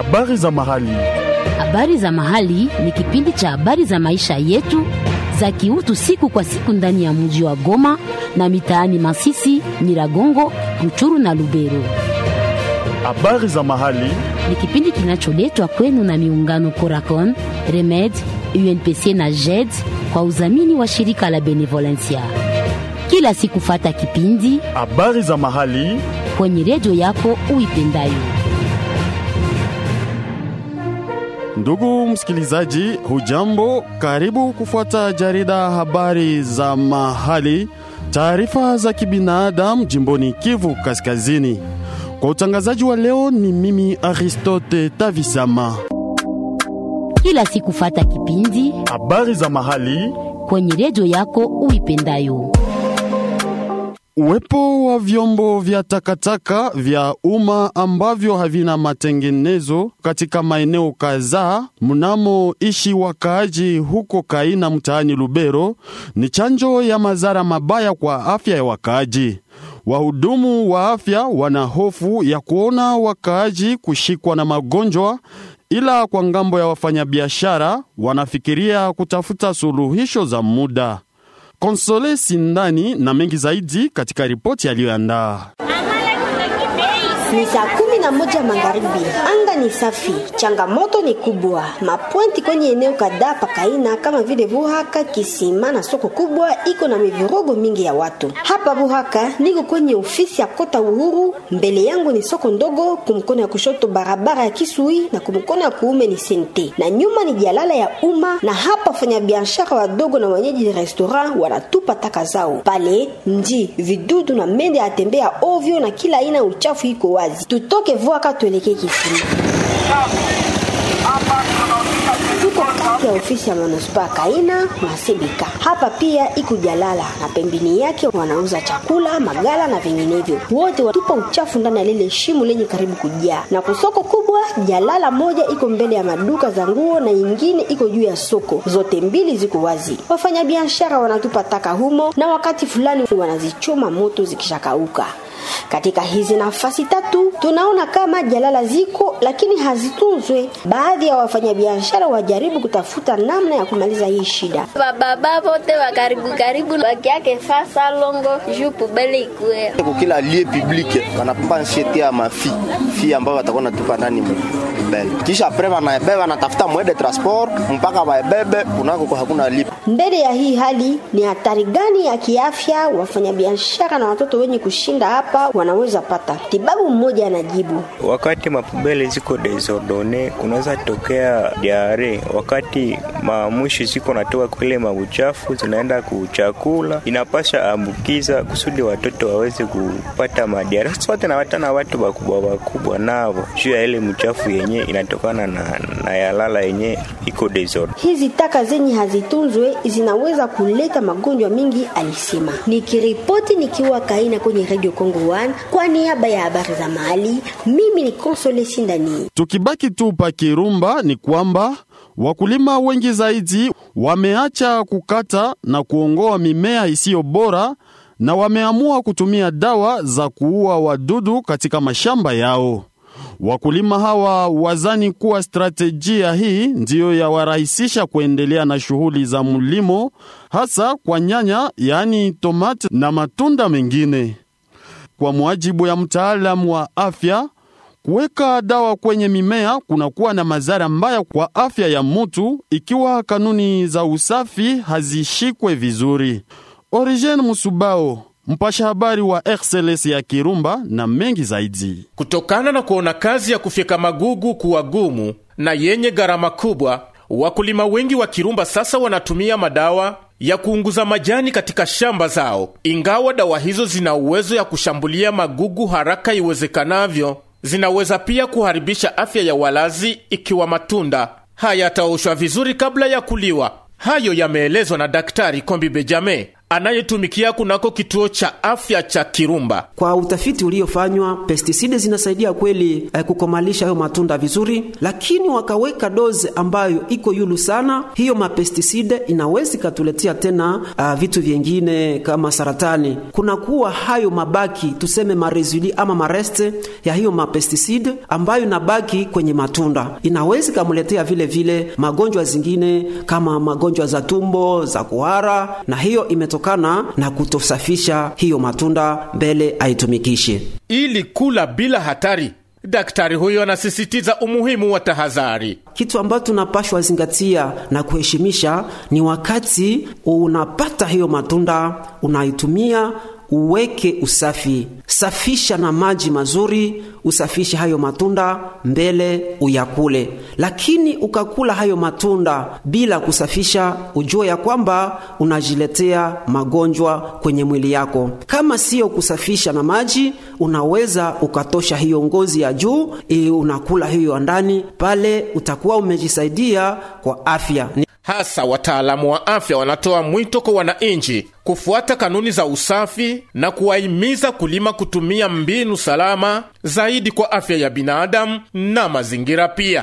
Habari za mahali. Habari za mahali ni kipindi cha habari za maisha yetu za kiutu siku kwa siku ndani ya mji wa Goma na mitaani Masisi, Nyiragongo, Ruchuru na Lubero. Habari za mahali. Ni kipindi kinacholetwa kwenu na miungano Coracon, Remed, UNPC na JED kwa udhamini wa shirika la Benevolencia. Kila siku fata kipindi Habari za mahali. kwenye redio yako uipendayo. Ndugu msikilizaji, hujambo? Karibu kufuata jarida habari za mahali, taarifa za kibinadamu jimboni Kivu Kaskazini. Kwa utangazaji wa leo ni mimi Aristote Tavisama. Kila siku fata kipindi Habari za mahali. kwenye redio yako uipendayo. Uwepo wa vyombo vya takataka vya umma ambavyo havina matengenezo katika maeneo kadhaa mnamoishi wakaaji huko Kaina mtaani Lubero ni chanjo ya madhara mabaya kwa afya ya wakaaji. Wahudumu wa afya wana hofu ya kuona wakaaji kushikwa na magonjwa, ila kwa ngambo ya wafanyabiashara wanafikiria kutafuta suluhisho za muda. Konsole Sindani na mengi zaidi katika ripoti aliyoandaa. Ni saa kumi na moja magharibi, anga ni safi, changamoto ni kubwa. Mapwenti kwenye eneo kadhaa pakaina kama vile Buhaka, Kisima na soko kubwa iko na mivurugo mingi ya watu. Hapa Buhaka niko kwenye ofisi ya Kota Uhuru, mbele yangu ni soko ndogo, kumkono ya kushoto barabara ya Kisui na kumkono ya kuume ni Sente, na nyuma ni jalala ya umma, na hapa wafanya biashara wadogo na wenyeji restaurant wanatupa taka zao pale. Nji vidudu na mende atembea ovyo na kila aina ya uchafu iko wazi. Tutoke Vuaka tuelekee Kisima. Tuko kati ya ofisi ya manispaa Kaina na Sebika. Hapa pia iko jalala na pembeni yake wanauza chakula, magala na vinginevyo. Wote watupa uchafu ndani ya lile shimo lenye karibu kujaa. Na kusoko kubwa, jalala moja iko mbele ya maduka za nguo na ingine iko juu ya soko. Zote mbili ziko wazi. Wafanyabiashara wanatupa taka humo na wakati fulani wanazichoma moto zikishakauka. Katika hizi nafasi tatu tunaona kama jalala ziko lakini hazitunzwe. Baadhi ya wafanyabiashara wajaribu kutafuta namna ya kumaliza hii shida. bababa vote wa karibu karibu wakiake fasa longo juu pubele ikue Kwa kila lie public wanapamba nsheti ya mafi fi ambao watakuwa natupa ndani mbele, kisha apre wanaebeba wanatafuta mwede transport mpaka waebebe kunako kwa hakuna lipa. Mbele ya hii hali, ni hatari gani ya kiafya wafanyabiashara na watoto wenye kushinda hapa wanaweza pata? Tibabu mmoja anajibu. Wakati mapubele ziko desordone, kunaweza tokea diare. Wakati mamwishi ziko natoka kule mauchafu zinaenda kuchakula, inapasha ambukiza kusudi watoto waweze kupata madiare. Sasa wote nawatana watu wakubwa wakubwa navo juu ya ile mchafu yenye inatokana na, na yalala yenye iko desordone. Hizi taka zenye hazitunzwe zinaweza kuleta magonjwa mingi, alisema. Nikiripoti nikiwa Kaina kwenye Radio Congo 1 kwa niaba ya habari za mahali, mimi ni Konsole Sindani. Tukibaki tu pa Kirumba ni kwamba wakulima wengi zaidi wameacha kukata na kuongoa mimea isiyo bora na wameamua kutumia dawa za kuua wadudu katika mashamba yao. Wakulima hawa wazani kuwa stratejia hii ndiyo yawarahisisha kuendelea na shughuli za mlimo, hasa kwa nyanya, yaani tomati na matunda mengine. Kwa muajibu ya mtaalamu wa afya, kuweka dawa kwenye mimea kunakuwa na madhara mbaya kwa afya ya mutu ikiwa kanuni za usafi hazishikwe vizuri. Origen Musubao, mpasha habari wa RCLS ya Kirumba na mengi zaidi. Kutokana na kuona kazi ya kufyeka magugu kuwa gumu na yenye gharama kubwa, wakulima wengi wa Kirumba sasa wanatumia madawa ya kuunguza majani katika shamba zao. Ingawa dawa hizo zina uwezo ya kushambulia magugu haraka iwezekanavyo, zinaweza pia kuharibisha afya ya walazi ikiwa matunda hayataoshwa vizuri kabla ya kuliwa. Hayo yameelezwa na Daktari Kombi Bejame anayetumikia kunako kituo cha afya cha Kirumba. Kwa utafiti uliofanywa, pestiside zinasaidia kweli eh, kukomalisha hayo matunda vizuri, lakini wakaweka doze ambayo iko yulu sana. Hiyo mapestiside inaweza ikatuletea tena uh, vitu vyengine kama saratani. Kunakuwa hayo mabaki tuseme maresuli ama mareste ya hiyo mapestiside ambayo inabaki kwenye matunda, inaweza ikamletea vile vile magonjwa zingine kama magonjwa za tumbo za kuhara, na hiyo imetokana na kutosafisha hiyo matunda mbele aitumikishe. Ili kula bila hatari, daktari huyo anasisitiza umuhimu wa tahadhari. Kitu ambacho tunapashwa zingatia na kuheshimisha ni wakati unapata hiyo matunda unaitumia uweke usafi, safisha na maji mazuri, usafishe hayo matunda mbele uyakule. Lakini ukakula hayo matunda bila kusafisha, ujue ya kwamba unajiletea magonjwa kwenye mwili yako. Kama siyo kusafisha na maji, unaweza ukatosha hiyo ngozi ya juu, ili unakula hiyo ya ndani, pale utakuwa umejisaidia kwa afya. Hasa wataalamu wa afya wanatoa mwito kwa wananchi kufuata kanuni za usafi na kuwahimiza kulima kutumia mbinu salama zaidi kwa afya ya binadamu na mazingira pia.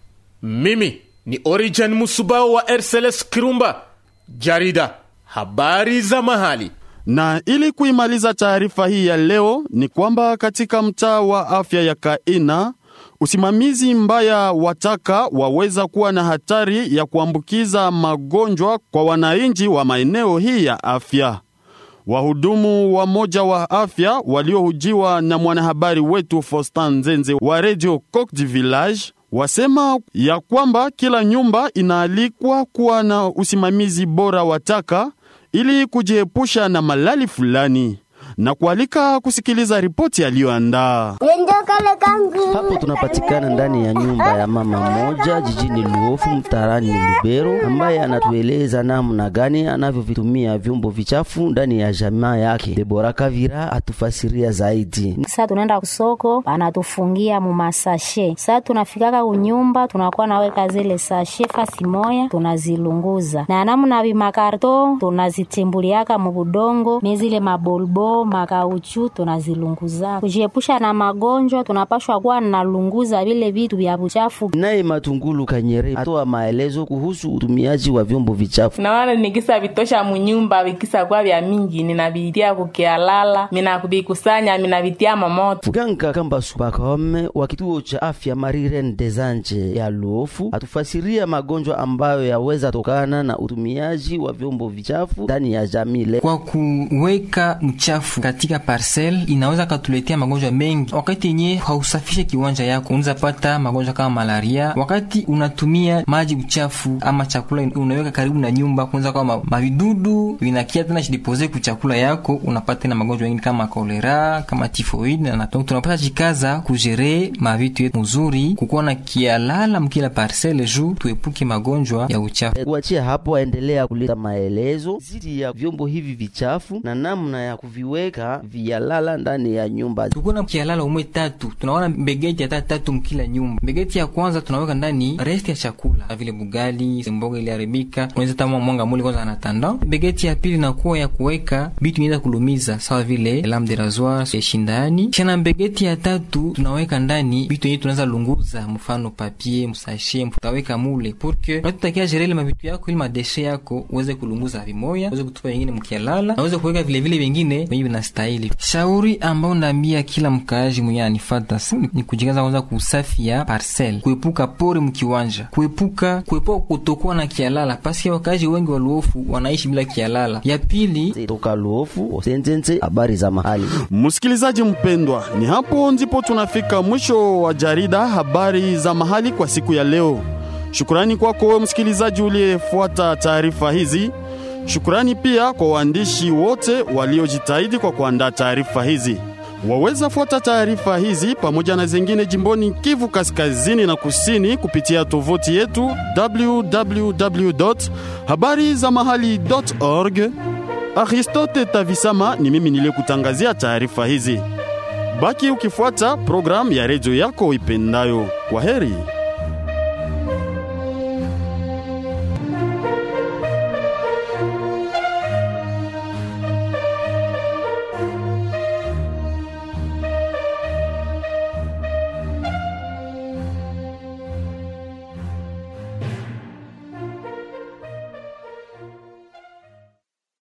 Mimi ni Origen Musubao wa RCLS Kirumba, jarida habari za mahali. Na ili kuimaliza taarifa hii ya leo ni kwamba katika mtaa wa afya ya Kaina usimamizi mbaya wa taka waweza kuwa na hatari ya kuambukiza magonjwa kwa wananchi wa maeneo hii ya afya. Wahudumu wa moja wa afya waliohujiwa na mwanahabari wetu Fostan Nzenze wa Radio Coq du Village wasema ya kwamba kila nyumba inaalikwa kuwa na usimamizi bora wa taka ili kujiepusha na malali fulani na kualika kusikiliza ripoti aliyoandaa. Hapo tunapatikana ndani ya nyumba ya mama mmoja jijini Luofu mtarani Lubero, ambaye anatueleza namna gani anavyovitumia vyombo vichafu ndani ya jamaa yake. Debora Kavira atufasiria zaidi. Sasa tunaenda kusoko, anatufungia mumasashe. Sasa tunafikaka kunyumba, tunakuwa naweka zile sashe fasi moya, tunazilunguza na namna vimakarto tunazitimbuliaka mubudongo, mezile mabolbo makauchu tunazilunguza. Kujiepusha na magonjwa, tunapashwa kuwa nalunguza vile vitu vya buchafu. Naye Matungulu Kanyere atoa maelezo kuhusu utumiaji wa vyombo vichafu. nawana nikisa vitosha munyumba vikisa kuwa vya mingi ninavitia kukialala minakuvikusanya minavitia mamoto Mganga Kamba Subakome wa kituo cha afya Mariren Desanje ya Luofu atufasiria magonjwa ambayo yaweza tokana na utumiaji wa vyombo vichafu ndani ya jamii le. Kwa kuweka mchafu katika parcel inaweza katuletea magonjwa mengi. Wakati yenye hausafishe kiwanja yako, unaweza pata magonjwa kama malaria. Wakati unatumia maji uchafu ama chakula unaweka karibu na nyumba, kunaweza kuwa ma- mavidudu vinakia tena shidipose ku chakula yako, unapata tena magonjwa mengine kama kolera, kama tifoid na donc tunapata jikaza kujere mavitu yetu mzuri, kukuwa na kialala mkila parcel juu tuepuke magonjwa ya uchafu. Kuachia hapo, aendelea kuleta maelezo zidi ya vyombo hivi vichafu na namna ya kuviweka vialala ndani ya nyumba. tukuwa na kialala umwe tatu tunaona mbegeti hata tatu mkila nyumba mbegeti ya kwanza tunaweka ndani resti ya chakula na vile bugali mboga iliharibika unaweza tama mwanga muli kwanza anatanda mbegeti ya pili nakuwa ya kuweka vitu inaweza kulumiza sawa vile lame de rasoir shindani kisha mbegeti ya tatu tunaweka ndani vitu yenyewe tunaweza lunguza mfano papier msashe tutaweka mule porque unatutakia jerele mavitu yako ili madeshe yako uweze kulunguza vimoya uweze kutupa vingine mkialala na uweze kuweka vile vile vingine venye vinastahili shauri ambao naambia kila mkaaji mwenye anifata ni kujigaza kwanza kuusafi ya parcel kuepuka pori mkiwanja kuepuka kuepuka kutokuwa na kialala paski wakaaji wengi wa luofu wanaishi bila kialala ya pili toka luofu osenzenze habari za mahali Msikilizaji mpendwa, ni hapo ndipo tunafika mwisho wa jarida habari za mahali kwa siku ya leo. Shukrani kwako wewe msikilizaji uliyefuata taarifa hizi. Shukrani pia kwa waandishi wote waliojitahidi kwa kuandaa taarifa hizi. Waweza fuata taarifa hizi pamoja na zingine jimboni Kivu kaskazini na kusini kupitia tovuti yetu www.habarizamahali.org. Aristote Tavisama ni mimi niliyekutangazia taarifa hizi. Baki ukifuata programu ya redio yako ipendayo. Kwa heri.